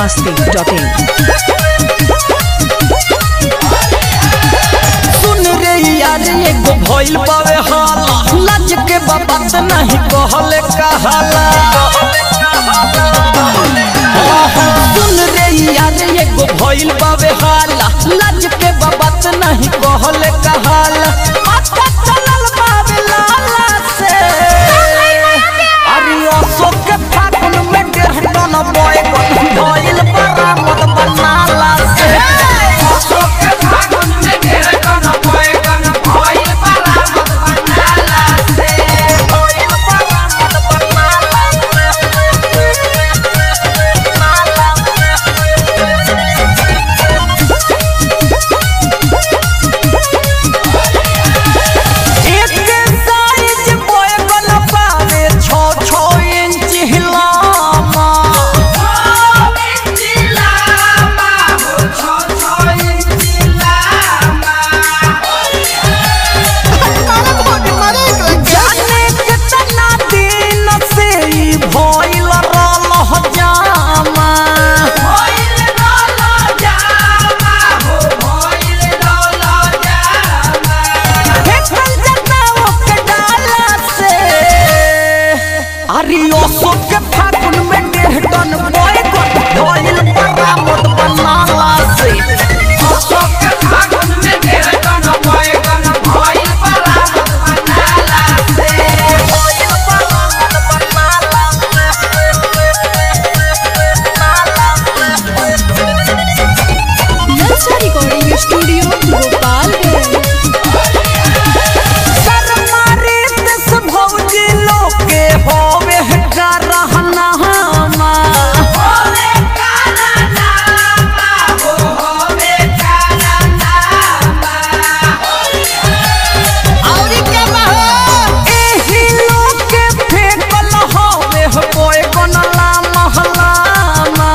masti.in. सुन रे यार एगो भइल बावे हाला लाज के बात नहीं कहले कहाला सुन रे यार एगो भइल बावे हाला लाज के बात नहीं कहले कहाला पता चलल बावे लाला से अरे अशोक के फागुन में डेढ़ टन बॉय भइल बरामद बनाला से अशोक के फागुन में डेढ़ टन बॉय भइल बरामद बनाला से भइल बरामद बनाला एक साइज बॉय गन पावे छो छो इंच हिलामा जाने कितना दिन से ई भइल रहल जामा फेंकल जता ओके डाला से अरे अशोक के फागुन में डेढ़ टन बॉय गन भइल बरामद बनाला से अशोक के फागुन में डेढ़ टन बॉय गन भइल बरामद बनाला से भइल बरामद बनाला Nalsa Recording Studio, Gopalganj. सरमारे दस भौजी लोग के होवे का रहना हमा एही लोग के फेंकल होवे हो कोई कोनला महलामा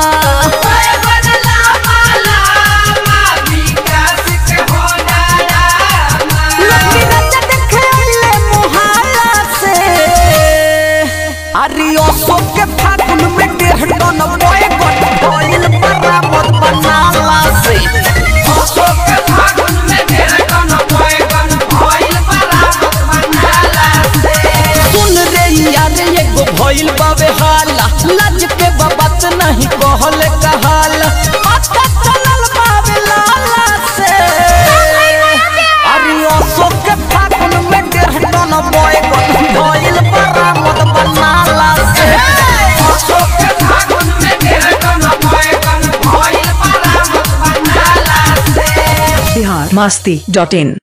लक्ष्मी नंद देखे अइले मुहाला से अरे अशोक के फागुन में डेढ़ टन बॉय गन भइल बरामद बनाला से अशोक के फागुन में डेढ़ टन बॉय गन भइल बरामद बनाला से सुन रे यार एगो भइल बावे हाला लाज के बात नहीं कहले कहाला पता चलल बावे लाला से अरे अशोक के फागुन में डेढ़ टन बॉय गन भइल बरामद बनाला से अशोक के फागुन में डेढ़ टन बॉय गन भइल बरामद बनाला से Bihar masti.in.